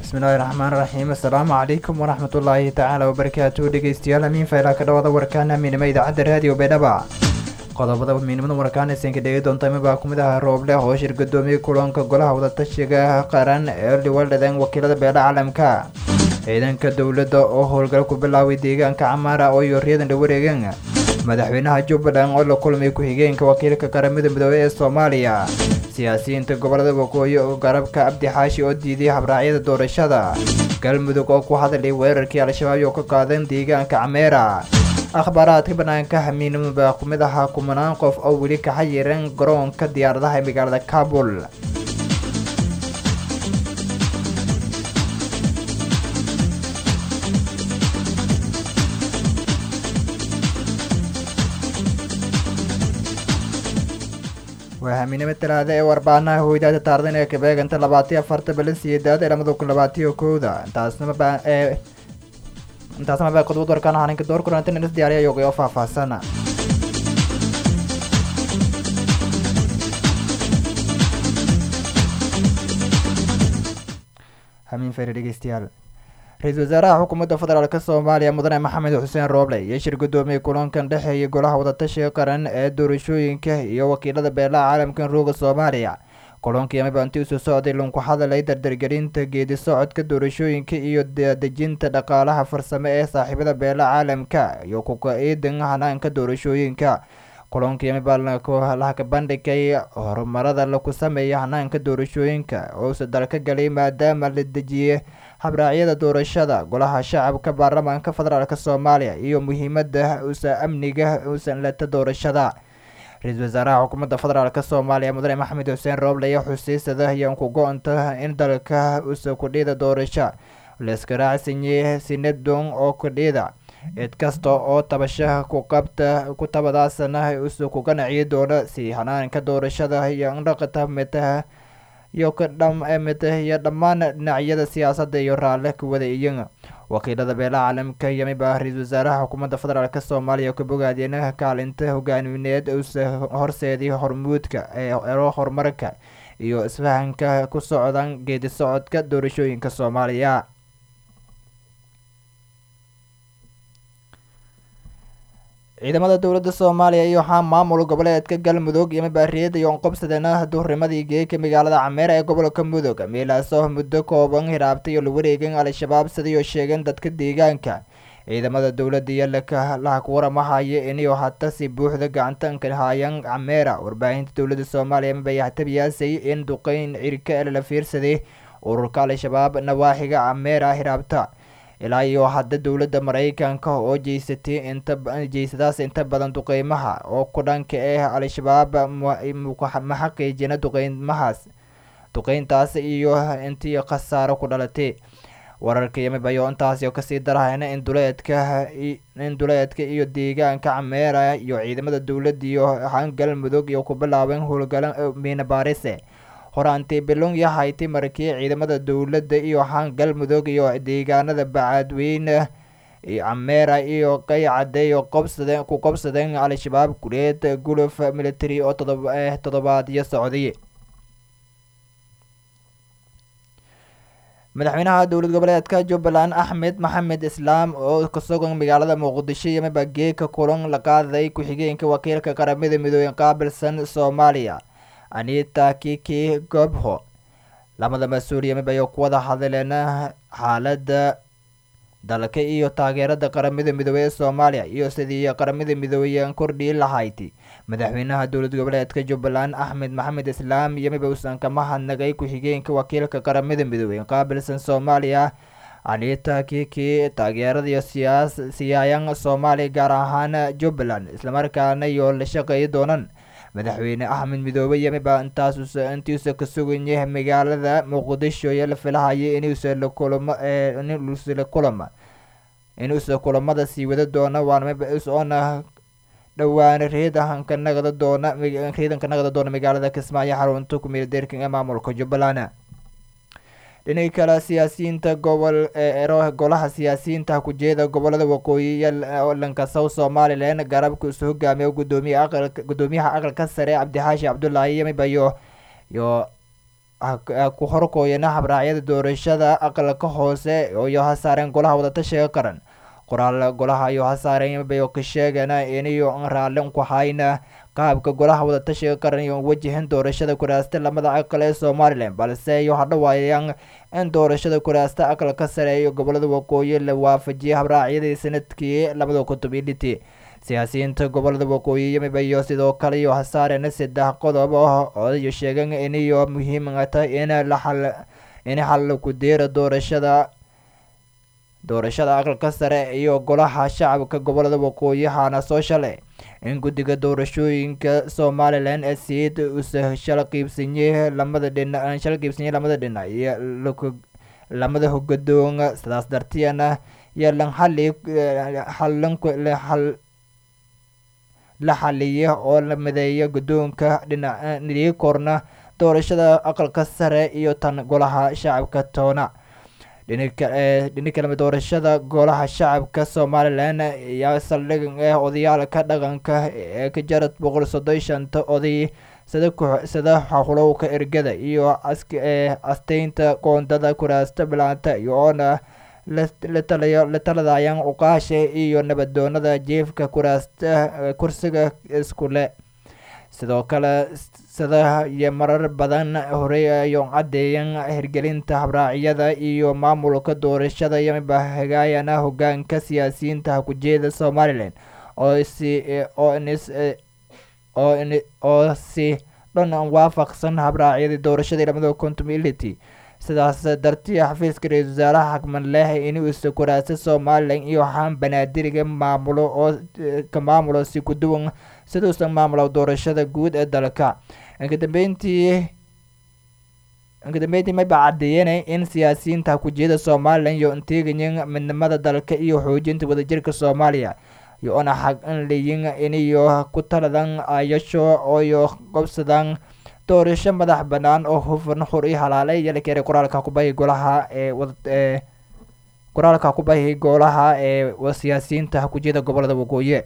bismillahi raxmaan raxiim assalaamu calaykum waraxmatullaahi tacaala wabarakaatu dhegeystayaal amiin faylaa ka dhawada warkaan amiinimo idaacadda raadiyo baydhaba qodobada miinimada warkaan aysanka dhegi doonta mibaa kumid aha rooble oo shir gudoomiye kulanka golaha wadatashiga qaran ee dhiwaldhadan wakiilada beela caalamka ciidanka dowladda oo howlgal ku bilaaway deegaanka camaara oo yooryadan la wareegeen madaxweynaha jubbaland oo la kulmay ku-xigeenka wakiilka qaramada midoobey ee soomaaliya siyaasiyiinta gobolada waqooyi oo garabka abdi xaashi oo diiday habraacyada doorashada galmudug oo ku hadlay weerarkii al-shabaab oo ka qaadan deegaanka cameera akhbaaraadka banaanka hamiinimo baa ku mid ahaa kumanaan qof oo weli ka xayiran garoonka diyaaradaha ee magaalada kabul waa hamiinimo talaada ee warbaanaha hoydaada taardan ee kabeeganta labaatiyo afarta balansiyedaad ee lamada kun labaatiyo kowda intaasnama ee intaasna baa qodobad warkaan haninka door kulantan inas diyaariya yoogay oo faahfaahsan hamiin fere dhegeystayaal ra-iisul wasaaraha xukuumadda federaalk soomaaliya mudane maxamed xuseen rooble iyo shir gudoomiyey kulankan dhexeeya golaha wadatashiga qaran ee doorashooyinka iyo wakiilada beelaha caalamkan rooga soomaaliya kulankii amabanti usoo socday lunku hadalay dardargelinta geedi socodka doorashooyinka iyo dejinta dhaqaalaha farsamo ee saaxiibada beelaha caalamka iyo kuka-iidan hanaanka doorashooyinka kulankii amabalaha ka bandhigay horumarada laku sameeya hanaanka doorashooyinka ousa dalka galay maadaama la dejiyey habraacyada doorashada golaha shacabka baarlamaanka federaalk soomaaliya iyo muhiimada usa amniga usan leta doorashada ra-iisul wasaaraha xukuumadda federaalk soomaaliya mudane maxamed xuseen rooble ayaa xusiisada ayaan ku go-onta in dalka usa kudhiida doorasho layska raacsanyeey sinadon oo kudhiida cid kasta oo tabashaha ku qabta ku tabadaasana usa ku ganaciyi doona si hanaanka doorashada iyo indhaqata mitaha iyo kadhamita iyo dhammaan dhinacyada siyaasadda iyo raalle ka wada iyan wakiilada beelaha caalamka yamiba ra-iisul wasaaraha xukuumadda federaalk soomaaliya ka bogaadeen kaalinta hogaamineed usa horseedii hormuudka ee ero horumarka iyo isfahanka ku socdan geedi socodka doorashooyinka soomaaliya ciidamada dowladda soomaaliya iyo waxaa maamul goboleedka galmudug iyo mabaariyada iyo onqobsadena duhurimadii geeka magaalada cameera ee gobolka mudug meelaasoo muddo kooban hiraabtay oo la wareegeen al-shabaab sidayo sheegeen dadka deegaanka ciidamada dowladda iyo laha ku waramahaya inay hata si buuxda gacantanka haayaan cameera warbaahinta dowladda soomaaliya mabayaxtabiyaasay in duqeyn cirka la fiirsaday ururka al-shabaab nawaaxiga cameera hiraabta ilaa iyo hadda dowladda maraykanka oo jeysatay inta jeysadaas inta badan duqeymaha oo ku dhanka ah al-shabaab ma xaqiijina duqeymahaas duqeyntaas iyo intii khasaaro ku dhalatay wararka yamibayo intaas oo kasii darahayna in duleedka in duleedka iyo deegaanka cameera iyo ciidamada dowladda iyo han galmudug iyo ku bilaabeen howlgala miina baarise horaantii bilong iyo hayti markii ciidamada dowladda iyo han galmudug iyo deegaanada bacaadweyne cameera iyo qaycade iyo qobsadeen ku qobsadeen al-shabaab kuleed guluf military oo todobaadyo socday madaxweynaha dowlad goboleedka jubbaland axmed maxamed islaam oo kasogan magaalada muqdisho iyo mabageeka kulan la qaaday ku-xigeenka wakiilka qaramada midooben qaabilsan soomaaliya anita kiki gobho lamada mas-uul yamibayo ku wada hadleen xaaladda dalka iyo taageerada qaramada midoobey ee soomaaliya iyo sidii qaramada midoobey kordhii lahayd madaxweynaha dowlad goboleedka jubbaland axmed maxamed islaam yamiba uusan kama hadnagay ku-xigeenka wakiilka qaramada midoobey qaabilsan soomaaliya anita kiki taageerada iyo siyaas siyaayan soomaaliya gaar ahaan jubbaland islamarkaana iyo la shaqeeyi doonaan madaxweyne axmed midoobe yamiba intaas intiisa ka sugan yahay magaalada muqdisho iyo la filahaya inuusa la kulamo inuusa la kulama inuusa kulamada sii wada doona waana dhowaan reedanka nagada doona reedanka nagada doona magaalada kismaayo xarunta kumeel deerkan ee maamulka jubbaland dhinaca kale siyaasiyiinta gobol ero golaha siyaasiyiinta kujeeda gobolada waqooyi iyo lankasow somalilan garabka isu hogaamiya gudoomiya aqal gudoomiyaha aqalka sare cabdixaashi cabdulaahi yamibayo iyo ku horkooyana habraacyada doorashada aqalka hoose iyo hasaareen golaha wadatashiga qaran qoraal golaha iyo hasaareen bay ka sheegana iniyo raallin ku hayna qaabka golaha wadatashiga qaran iyo wajahan doorashada kuraasta lamada aqal ee somalilan balse iyo hadhawaayaan in doorashada kuraasta aqalka sare iyo gobolada waqooyi la waafajiyay habraacyadii sanadkii labada kutub iyo dhiti siyaasiyiinta gobolada waqooyi yamiba iyo sidoo kale iyo hasaareen saddex qodob oo iyo sheegan iniyo muhiima tahay in laxal in xal ku deera doorashada doorashada aqalka sare iyo golaha shacabka gobolada waqooyi haana soo shalay in guddiga doorashooyinka somalilan ee siid usa shala qiibsanyey lamada dhina shala qiibsanyey lamada dhinac iyo lamada hogadoon sidaas dartiana iyo lan xali xalan la xaliya oo la mideeya guddoonka dhinac nidii korna doorashada aqalka sare iyo tan golaha shacabka toona dhini kalema doorashada golaha shacabka somalilan ayaa saldhig ah odayaalka dhaqanka ee ka jarad boqol soddon shanta oday sida sida xulowka ergada iyo asteynta qoondada kuraasta bilaanta iyo oona la taladayaan uqaasha iyo nabadoonada jiefka kuraasta kursiga iskule sidoo kale sida iyo marar badan horey ayo caddeeyan hirgelinta habraacyada iyo maamulka doorashada yamiba hagaayana hogaanka siyaasiyiinta hakujeeda somalilan oo si oo nis oo oo si dhan waafaqsan habraacyadii doorashadii lamada contumility sidaas dartii xafiiska ra-iisul wasaaraha xakman leh inuusa kuraasa somalilan iyo waxaan banaadiriga maamulo oo ka maamulo si ku duwan siduusan maamulo doorashada guud ee dalka inkadambeyntii inkadambeyntii mayba caddeeyeen in siyaasiyiinta hakujeeda somalilan iyo inteegayin midnimada dalka iyo xoojinta wadajirka soomaaliya iyo ona xaq in layin iniyo ku taladan ayasho ooyo qobsadan doorasho madax banaan oo hufan xur i halaale yalakere qoraalka kubahi golaha ee qoraalka kubahi golaha ee siyaasiyiinta hakujeeda gobolada waqooyi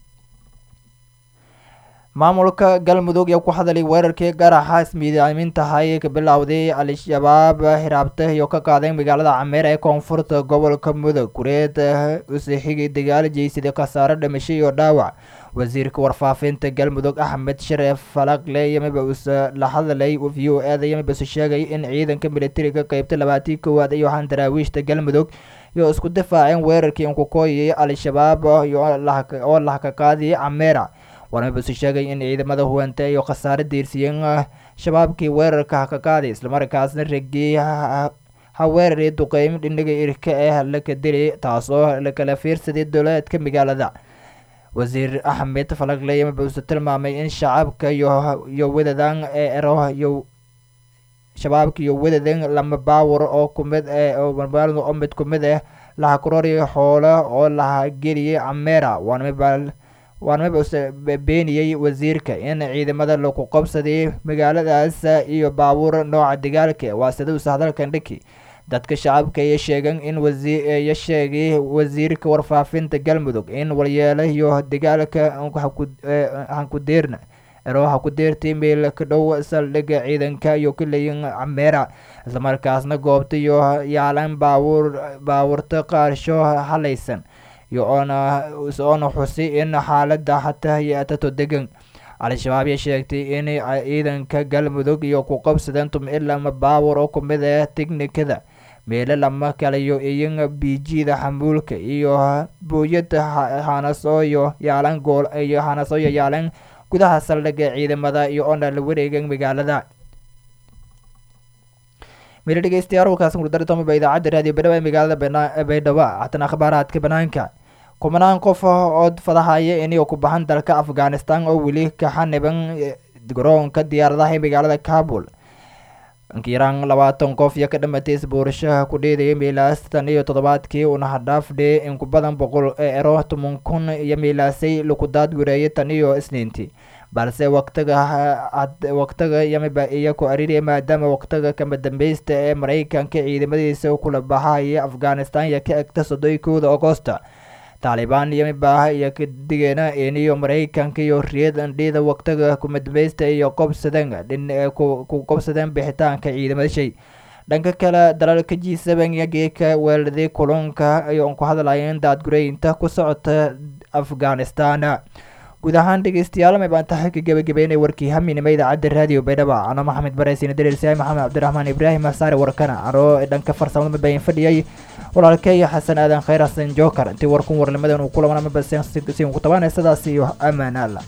maamulka galmudug ayaa ku hadalay weerarkii garaxa ismiidaamintahay ka bilowday al-shabaab hiraabta iyo ka qaaday magaalada cameer ee koonfurta gobolka mudug kureed usixigay dagaal jeysaday khasaare dhimasho iyo dhaawac wasiirka warfaafinta galmudug axmed shareef falagle yamiba uuse la hadlay v o eda yamiba use sheegay in ciidanka militariga qeybta labaatii koowaad iyo waxaan daraawiishta galmudug iyo isku difaaceen weerarkii inkukooyay al-shabaab oo lahka qaadiyay cameera warmaba use sheegay in ciidamada huwanta iyo khasaare diirsiyen shabaabkii weerarka haka qaaday islamarkaasna regii ha weeraray duqeymo dhinaga irka ah laka dili taasoo lakala fiirsaday dowladeedka magaalada wasiir axmed falagle yamiba use tilmaamay in shacabka iyo wadadan ee ero iyo shabaabka iyo wadadan lama baawar oo kumid oo mid kumid ah laha kororiya xoolo oo laha geliyay cameera waanmaba waanmaba use beeniyey wasiirka in ciidamada lagu qabsaday magaaladaas iyo baabuur nooca dagaalka waa sida use hadalkan dhiki dadka shacabka ayaa sheegan in wasiya sheegay wasiirka warfaafinta galmudug in walyeelo iyo dagaalka hankudeerna ero hakudeertay meel ka dhow saldhiga ciidanka iyo kaleyin cameera islamarkaasna goobta iyo yaalan baabuur baabuurta qaarsho halaysan iyo oona oona xusi in xaalada xataa yaatato degan al-shabaab ayaa sheegtay in ciidanka galmudug iyo ku qabsadeen tumcilama baawur oo kumid ah tiknikada meelo lama kalayo iyan bijida xamuulka iyo booyada hanasooyo yaalan gool iyo hanasooyo yaalan gudaha saldhiga ciidamada iyo oona la wareegan magaalada mila dhegeystayaal halkaas murdaritoomiba idaacadda raadiyo badhawa ee magaalada baydhabo hatan akhbaaraadka banaanka kumanaan qof oo fadahaya inay ku baxan dalka afghanistan oo weli ka xaniban garoonka diyaaradaha ee magaalada kabul inkiraan labaatan qof iyo ka dhamatay isbuurashaha ku dheedaya miilaas tan iyo toddobaadkii una hadhaafdhe in ku badan boqol ero toban kun iyo miilaasay lakudaad gureeyay tan iyo isniintii balse waqtiga waqtiga yamiba iyo ku aririya maadaama waqtiga kama dambeysta ee maraykanka ciidamadiisa kula baxaya afghanistan iyo ka egta soddon kooda agosta taalibaan iyo mibaaha iyo kadigeena iniyo maraykanka iyo riyad andhida waqtiga kumadbaysta iyo qobsadeen ku qobsadeen bixitaanka ciidamada shay dhanka kale dalalka g seven iyo geeka weeladii kulunka ayoon ku hadlayeen daadgureynta ku socota afghanistan guud ahaan dhegeystayaal may baan tahay ka gebagabeynay warkii haminima idaacadda raadiyo baydhaba ano maxamed bareysina dariirsaay maxamed cabdiraxmaan ibraahim asaare warkana anoo dhanka farsamada mabayin fadhiyay walaalkay xasan aadan khayr xasan joker intii warkun warnimadan uu ku labanaa mabasiin ku tabaanay sidaas iyo ammaan alla